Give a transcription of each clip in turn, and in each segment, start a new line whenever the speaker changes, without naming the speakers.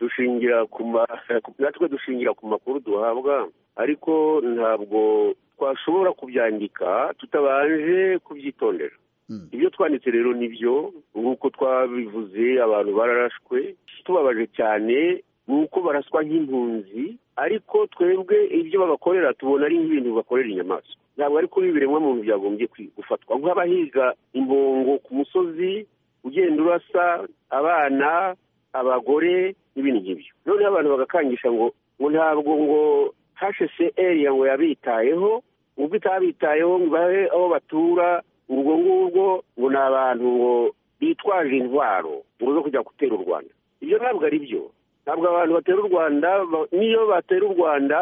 dushingira ku ma natwe dushingira ku makuru duhabwa ariko ntabwo twashobora kubyandika tutabanje kubyitondera ibyo twanditse rero ni byo nk'uko twabivuze abantu bararashwe tubabaje cyane ni uko baraswa nk'impunzi ariko twebwe ibyo babakorera tubona ari nk'ibintu bakorera inyamaswa ntabwo ari kuri biremwa muntu byagombye gufatwa nk'abahiga imbongo ku musozi ugenda urasa abana abagore n'ibindi ngibyo noneho abantu bagakangisha ngo ngo ntabwo ngo hashese eriya ngo yabitayeho ubwo itabitayeho ngo ibahe aho batura urwo ngurwo ngo ni abantu ngo bitwaje intwaro ngo zo kujya gutera u rwanda ibyo ntabwo ari byo ntabwo abantu batera u rwanda niyo batera u rwanda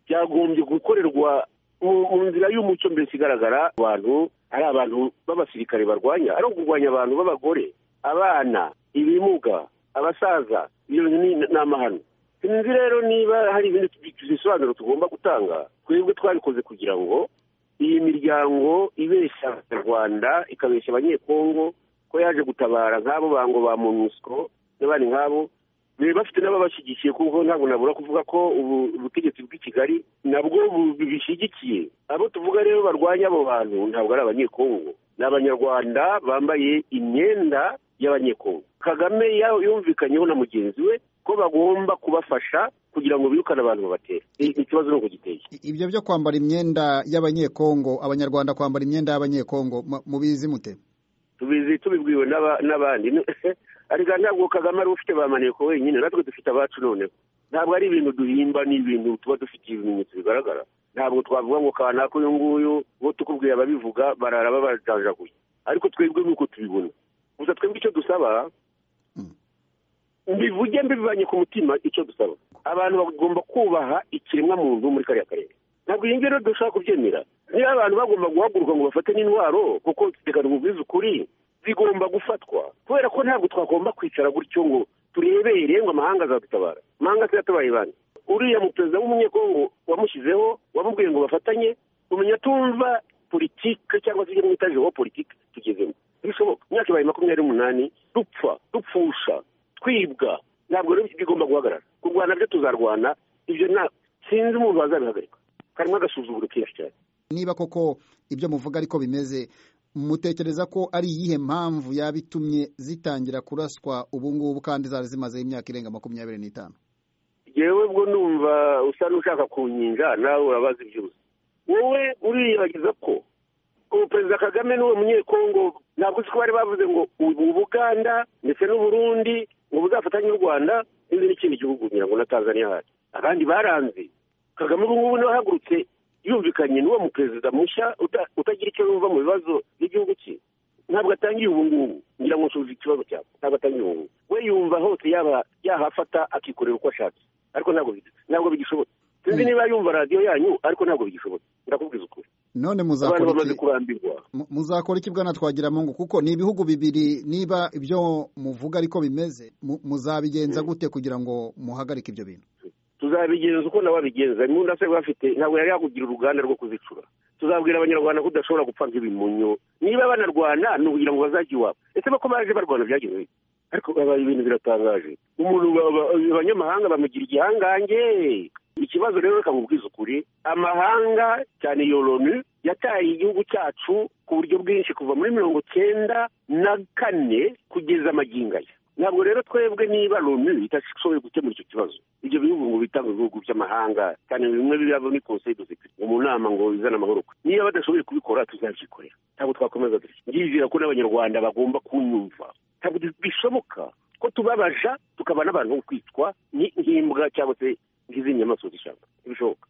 byagombye gukorerwa mu nzira y'umuco mbese igaragara abantu ari abantu b'abasirikare barwanya ari ukurwanya abantu b'abagore abana ibimuga abasaza iyo ni amahano sinzi rero niba hari ibindi bisobanuro tugomba gutanga twebwe twabikoze kugira ngo iyi miryango ibeshya abanyarwanda ikabeshya abanyekongo ko yaje gutabara nk'abo bango ba monusco n'abandi nk'abo biba bafite n'ababashyigikiye kuko ntabwo nabura kuvuga ko ubu ubutegetsi bw'i kigali nabwo bishyigikiye abo tuvuga rero barwanya abo bantu ntabwo ari abanyekongo ni abanyarwanda bambaye imyenda y'abanyekongo kagame yumvikanyeho na mugenzi we ko bagomba kubafasha kugira ngo birukane abantu babatera ikibazo ni uko giteye
ibyo byo kwambara imyenda y'abanyekongo abanyarwanda kwambara imyenda y'abanyekongo mubizi mute
tubizi tubibwiwe n'abandi ariko ntabwo kagame ari ufite ba maneko wenyine natwe dufite abacu noneho ntabwo ari ibintu duhimba ni ibintu tuba dufitiye ibimenyetso bigaragara ntabgo twavuga ngo kanaka uyu nguyu bo tukubwiye ababivuga barara babajanjaguye ariko twebwe nk'uko tubibona gusa twebwe icyo dusaba mbivuge mbibanye ku mutima icyo dusaba abantu bagomba kubaha ikiremwamuntu muri kariya karere ntabwo iyi ngiyi rero dushobora kubyemera niba abantu bagomba guhaguruka ngo bafate n'intwaro kuko reka mubwize ukuri zigomba gufatwa kubera ko ntabwo twagomba kwicara gutyo ngo turebere ngo amahanga azadutabara amahanga atatabaye bane uriya muperezida w'umunyekongo wamushyizeho wamubwiye ngo bafatanye tumenya tumva politike cyangwa se ibyo mwita jewo politike tugezemo bishoboka imyaka ibaye makumyabiri n'umunani dupfa dupfusha twibwa ntabwo rero bigomba guhagarara kurwana byo tuzarwana ibyo nta sinzi umuntu wazabihagarika karimo agasuzuguro kenshi cyane
niba koko ibyo muvuga ariko bimeze mutekereza ko ari iyihe mpamvu yaba itumye zitangira kuraswa ubu ngubu kandi zari zimazeho imyaka irenga makumyabiri n'itanu
yewe bwo numva usa n'ushaka kunyinja nawe urabaza iby'ubusa wowe uriyibagiza ko ubu perezida kagame n'uwo munyekongo ntabwo uzi ko bari bavuze ngo ubu buganda ndetse n'uburundi ngo buzafatanye n'u rwanda n'indi n'ikindi gihugu kugira ngo na tanzania hari abandi baranze kagame ubu ngubu niwe ahagurutse yumvikanye n'uwo muperezida mushya utagira icyo yumva mu bibazo by'igihugu cye ntabwo atangiye ubu ngubu ngira ngo nsubize ikibazo cyawe ntabwo atangiye ubu ngubu we yumva hose yaba yahafata akikorera uko ashatse ariko ntabwo bigishobotse sinzi niba yumva radiyo yanyu ariko ntabwo bigishobotse ndakubwiza ukuri
none muzakora iki bwana twagiramungu kuko ni ibihugu bibiri niba ibyo muvuga ariko bimeze muzabigenza gute kugira ngo muhagarike ibyo bintu
tuzabigenza uko nabo babigenza imyenda se bafite ntabwo yari yakugira uruganda rwo kuzicura tuzabwira abanyarwanda ko udashobora gupfa nk'ibimunyo niba banarwana ni ukugira ngo bazajye iwabo ese bako baje barwana byagenwe ariko babaye ibintu biratangaje umuntu abanyamahanga bamugira igihangange ikibazo rero reka mubwize ukuri amahanga cyane yoroni yataye igihugu cyacu ku buryo bwinshi kuva muri mirongo cyenda na kane kugeza aya ntabwo rero twebwe niba loni idashoboye gukemura icyo kibazo ibyo bihugu ngo bitange ibihugu by'amahanga cyane bimwe biba muri conseil de sécurité mu nama ngo bizane amahoro niba badashoboye kubikora tuzabyikorera ntabwo twakomeza dutya ndizera ko n'abanyarwanda bagomba kunyumva ntabwo bishoboka ko tubabaja tukaba n'abantu bo kwitwa nk'imbwa cyangwa se nk'izindi nyamaswa zishaka ntibishoboka